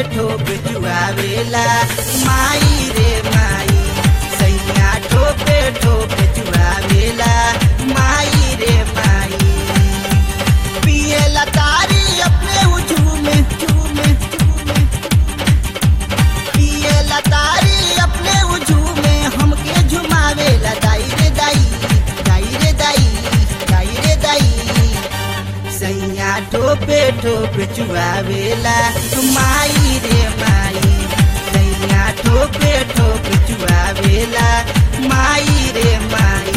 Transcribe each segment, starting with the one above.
ठोप चुआवेला माई रे माई सैया ठोपे ठोप चुआवेला माई रे माई पिए लतारी अपने उजूमे झूमे झूमे पिए लतारी अपने उजूमे हमके झुमावेला दाई रे दाई दाई रे दाई दाई रे दाई सैया ठोपे ठोप चुआवेला माई रे माई सैया ठोपे ठोप चुआवेला माई रे माई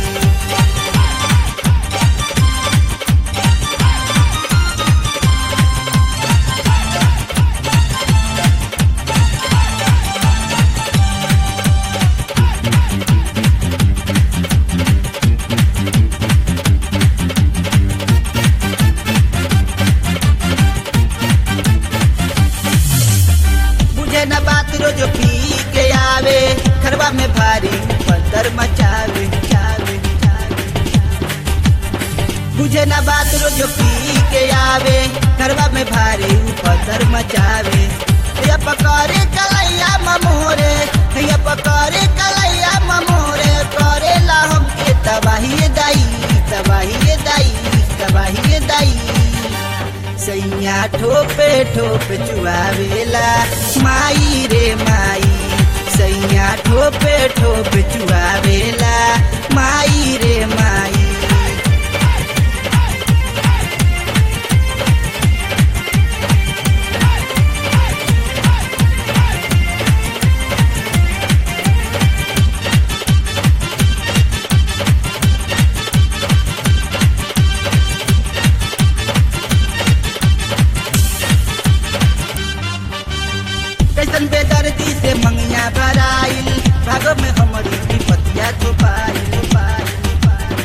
बुझे न बात रोज पी के आवे खरवा में भारी पत्थर मचावे चावे चावे बुझे न बात रोज पी के आवे खरवा में भारी पत्थर मचावे ये पकड़े कलैया ममोरे ये पकड़े कलैया ममोरे करे ला हमके तबाही दाई तबाही दाई तबाही दाई सैया ठोपे ठोप चुआवेला माई रे माई सैया ठोपे ठोप चुआवेला माई रे माई कैसन बेदर्दी से मंगिया भराइल भागो में हमारी विपतिया छुपाइल छुपाइल, छुपाइल।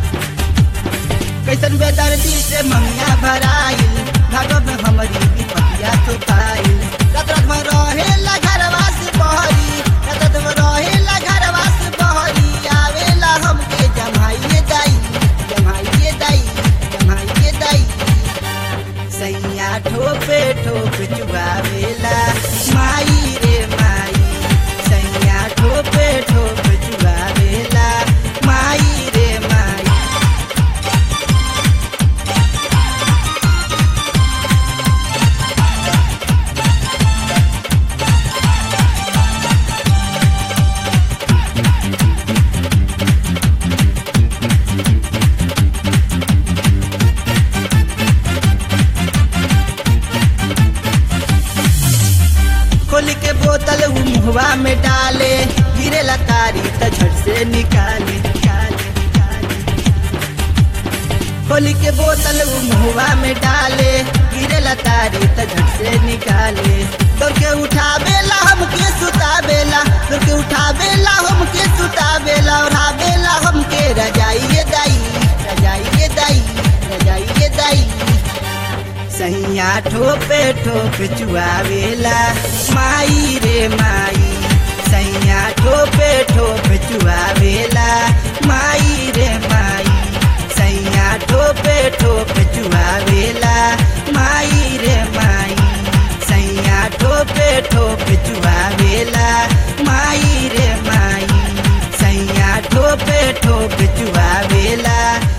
कैसन बेदर्दी से मंगिया भराइल भागो में हमारी विपतिया छुपाइल रात रात में रहेला घरवा से बहरी रात रात में रहेला घरवा से बहरी आवेला हमके जमाइए दाई जमाइए दाई जमाइए दाई सैया ठोपे ठोप चुआवेला माई रे माई सैया ठोपे ठोप चुआवेला माई रे माई खोल के बोतल उ मुहवा में डाले गिरे लतारी त झट से निकाले निकाले निकाले खोल के बोतल उ मुहवा में डाले गिरे लतारी त झट से निकाले दौड़ के उठावेला हमके सुतावेला दौड़ के उठावेला हमके सुतावेला ओढ़ावेला हमके रजाइए दाई रजाइए दाई रजाइए दाई सैया ठोपे ठोप चुआवेला माई रे माई सैया ठोपे ठोप चुआवेला माई रे माई सैया ठोपे ठोप चुआवेला माई रे माई सैया ठोपे ठोप चुआवेला माई रे माई सैया ठोपे ठोप चुआवेला